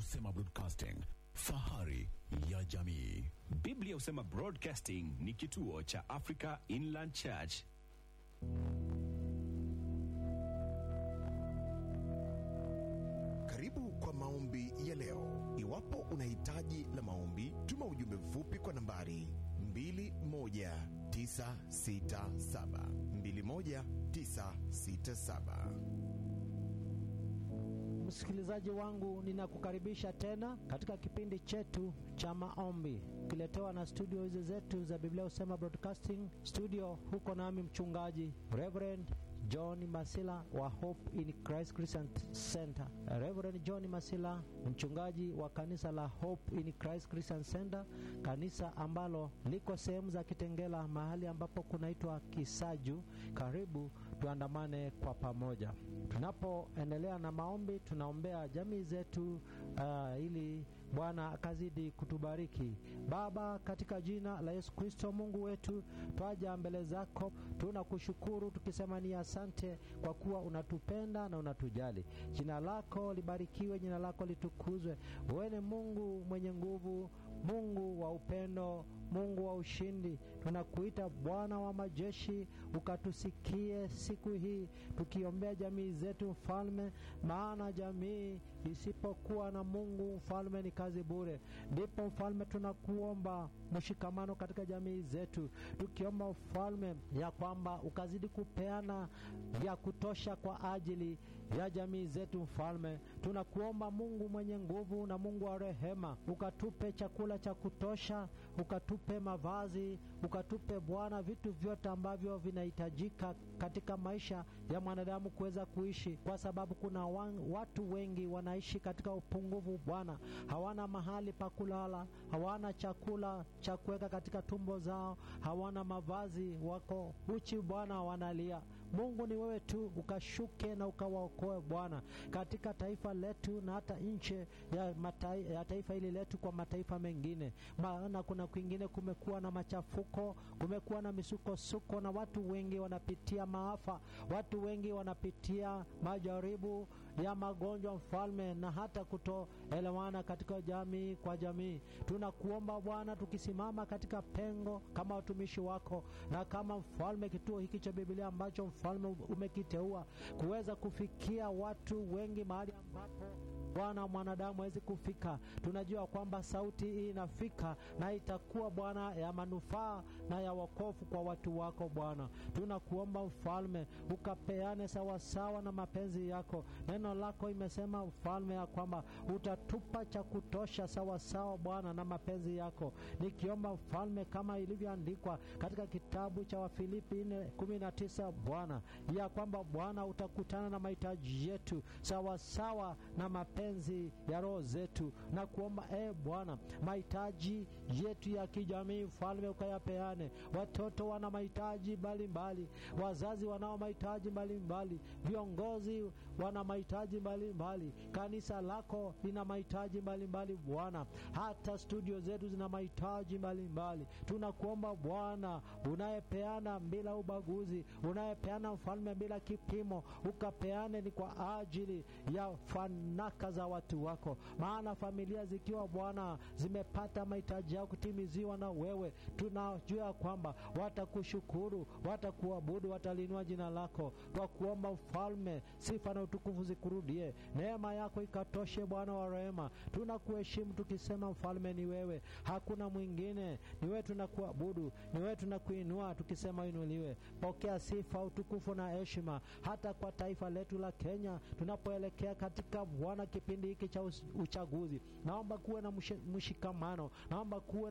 Husema Broadcasting, fahari ya jamii. Biblia husema Broadcasting ni kituo cha Africa Inland Church. Karibu kwa maombi ya leo. Iwapo una hitaji la maombi, tuma ujumbe mfupi kwa nambari 21967 21967. Msikilizaji wangu, ninakukaribisha tena katika kipindi chetu cha maombi kiletewa na studio hizi zetu za Biblia Husema Broadcasting Studio. Huko nami mchungaji Reverend John Masila wa Hope in Christ Christian Center. Reverend John Masila, mchungaji wa kanisa la Hope in Christ Christian Center, kanisa ambalo liko sehemu za Kitengela, mahali ambapo kunaitwa Kisaju. Karibu tuandamane kwa pamoja. Tunapoendelea na maombi, tunaombea jamii zetu uh, ili Bwana akazidi kutubariki. Baba, katika jina la Yesu Kristo, Mungu wetu, twaja mbele zako, tunakushukuru tukisema ni asante kwa kuwa unatupenda na unatujali. Jina lako libarikiwe, jina lako litukuzwe. Wewe ni Mungu mwenye nguvu, Mungu wa upendo, Mungu wa ushindi. Tunakuita Bwana wa majeshi, ukatusikie siku hii, tukiombea jamii zetu Mfalme, maana jamii isipokuwa na Mungu Mfalme ni kazi bure. Ndipo Mfalme, tunakuomba mshikamano katika jamii zetu, tukiomba Mfalme ya kwamba ukazidi kupeana vya kutosha kwa ajili ya jamii zetu. Mfalme, tunakuomba Mungu mwenye nguvu na Mungu wa rehema, ukatupe chakula cha kutosha, ukatupe mavazi, ukatupe Bwana vitu vyote ambavyo vinahitajika katika maisha ya mwanadamu kuweza kuishi, kwa sababu kuna watu wengi wanaishi katika upungufu Bwana, hawana mahali pa kulala, hawana chakula cha kuweka katika tumbo zao, hawana mavazi, wako uchi Bwana, wanalia. Mungu ni wewe tu, ukashuke na ukawaokoe Bwana katika taifa letu na hata nje ya, matai, ya taifa hili letu kwa mataifa mengine, maana kuna kwingine kumekuwa na machafuko, kumekuwa na misukosuko na watu wengi wanapitia maafa, watu wengi wanapitia majaribu ya magonjwa Mfalme, na hata kutoelewana katika jamii kwa jamii. Tunakuomba Bwana, tukisimama katika pengo kama watumishi wako na kama Mfalme, kituo hiki cha Biblia ambacho Mfalme umekiteua kuweza kufikia watu wengi mahali ambapo Bwana mwanadamu hawezi kufika. Tunajua kwamba sauti hii inafika na itakuwa Bwana ya manufaa na ya wokovu kwa watu wako Bwana. Tunakuomba Mfalme, ukapeane sawasawa na mapenzi yako. Neno lako imesema Mfalme ya kwamba utatupa cha kutosha sawasawa Bwana na mapenzi yako, nikiomba Mfalme kama ilivyoandikwa katika kitabu cha Wafilipi nne kumi na tisa Bwana ya kwamba Bwana utakutana na mahitaji yetu sawasawa na mapenzi ya roho zetu, na kuomba e Bwana, mahitaji yetu ya kijamii Mfalme ukayapeane. Watoto wana mahitaji mbalimbali, wazazi wanao mahitaji mbalimbali, viongozi wana mahitaji mbalimbali, kanisa lako lina mahitaji mbalimbali Bwana, hata studio zetu zina mahitaji mbalimbali. Tunakuomba Bwana, unayepeana bila ubaguzi, unayepeana Mfalme bila kipimo, ukapeane ni kwa ajili ya fanaka za watu wako, maana familia zikiwa Bwana zimepata mahitaji yao kutimiziwa na wewe, tunajua kwamba watakushukuru, watakuabudu, watalinua jina lako. Twa kuomba Mfalme, sifa na utukufu zikurudie, neema yako ikatoshe Bwana wa rehema. Tunakuheshimu tukisema Mfalme ni wewe, hakuna mwingine, ni wewe tunakuabudu, ni wewe tunakuinua tukisema inuliwe. Pokea sifa, utukufu na heshima, hata kwa taifa letu la Kenya tunapoelekea katika Bwana kipindi hiki cha uchaguzi. Naomba kuwe na mshikamano, naomba kuwe